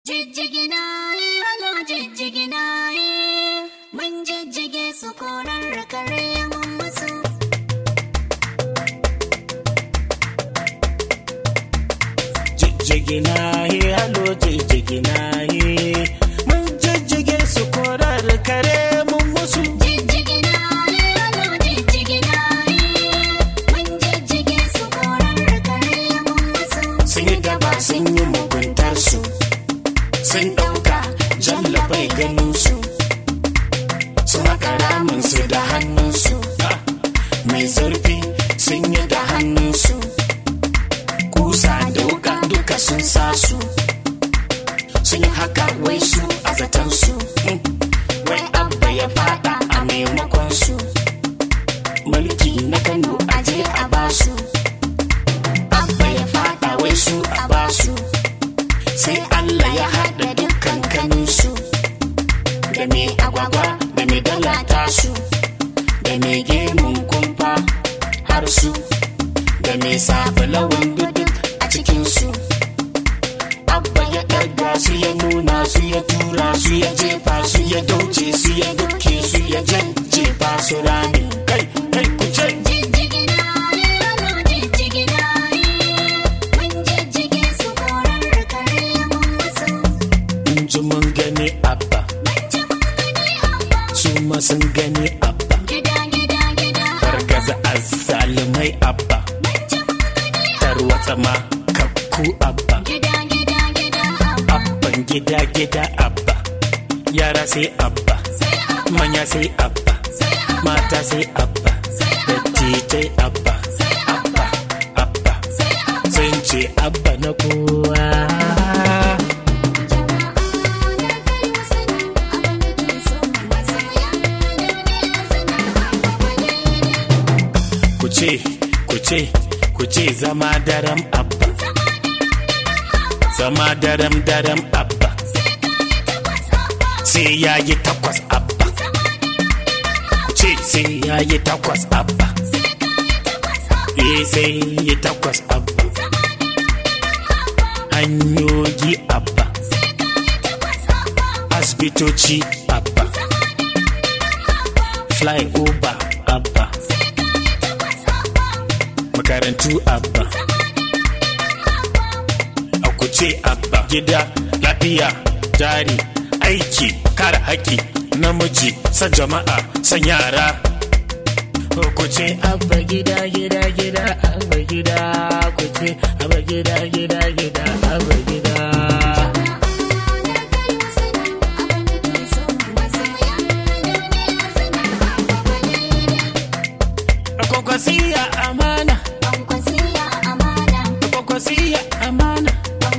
Jijjigina halo jijjigina mun jijjige su korar kare mun musu. jijjigina ye halo jijjigina ye mun jijjige su korar kare mun musu Jijjigina halo jijjigina mun jijjige su korar kare mun musu. sun yi gaba sun yi muguntar su sun ɗauka jalla bai ganin su sun haka ramin su da hannunsu Ah, mai zurfi sun yi da hannunsu kusa da wuka duka sun sa su sun yi haka wai su a zatansu Mm, wai abba ya fada a maimakon su mulki na kano aje a basu abba ya fada wai su a basu sai Allah ya haɗa dukkan kaninsu da mai agwagwa da mai dala tasu da mai gemun kumfa har su da mai sabulawan duduk a cikinsu abba ya ɗaga su ya nuna su ya tura su ya jefa su ya dauce su ya duke su ya jefa su rami kai kai ku ce Jijjigina halo jijjigina mun jijjige su korar kare mun musu. in ji mun gani abba Mun ji mun gani amma su ma sun gani abba gida gida gida. fargaza azzalumai abba Mun ji mun gani tarwatsa ma kakku abba gida gida gida amma abban gida gida abba yara sai abba sai amma manya sai abba sai amma mata sai abba dattijai abba abba abba sai amma. sun ce abba na kowa ku ce ku ce ku ce zama daram abba zama daram daram abba sai ya yi takwas abba ku ce sai ya yi takwas abba eh sai yi takwas abba hanyoyi abba asibitoci abba flyover abba makarantu abba a kuce abba gida lafiya jari aiki kare haƙƙi namiji san jama'a san yara kuce abba gida gida gida abba gida kuce abba gida gida gida abba gida kwakwasiya amana kwakwasiya amana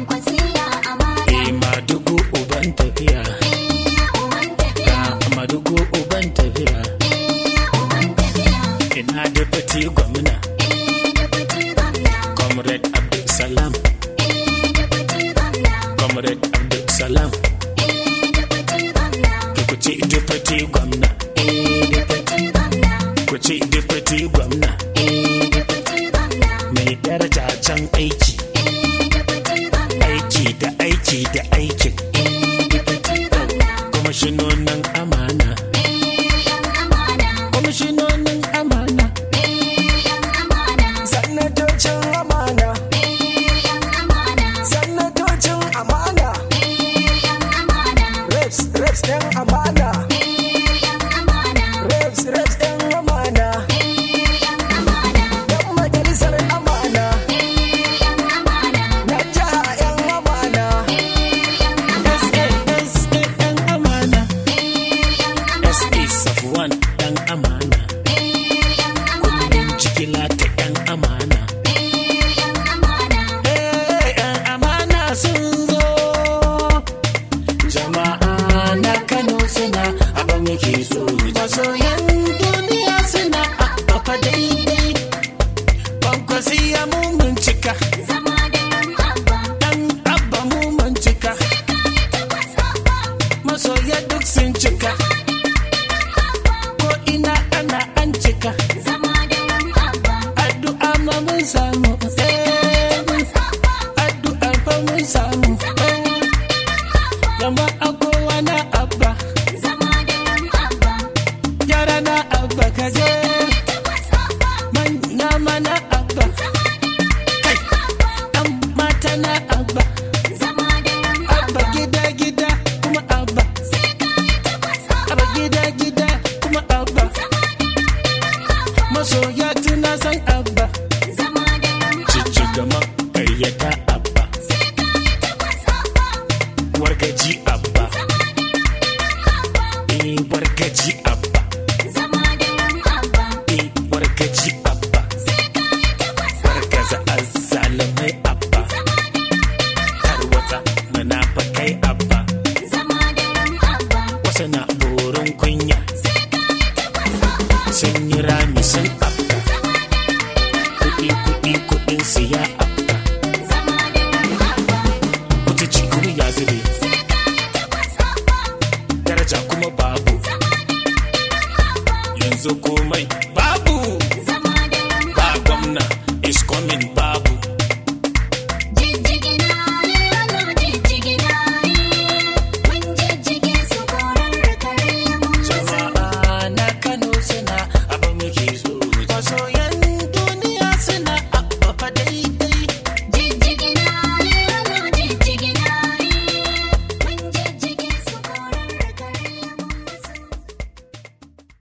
Madugu uban tafiya ga madugu uban tafiya ina deputy gwamna comrade abdulsalam comrade abdulsalam ku ce deputy gwamna ku ce deputy gwamna mai daraja can aiki aiki da aiki da aikin kwamishinonin amana kwamishinonin amana Sanatocin amana, sanatocin amana, reps, reps ɗin amana, reps, reps ɗin amana, ɗan majalisar amana, na jiha ‘yan amana, SASA 'yan amana jama'a kowa na abba zama da ran abba yara na abba ka je takwas abba manya mana abba kai ɗan mata na abba zama da ran abba gida gida kuma abba sai ka yi takwas abba abba gida gida kuma abba masoya tuna san abba zama da ran cici gama ƙaryata abba sai ka yi takwas abba wargaji abba eh wargaji abba zama da ran abba eh wargaji abba sai ka yi takwas wargaza azzalamai abba tarwata munafakai abba zama da ran abba wasu na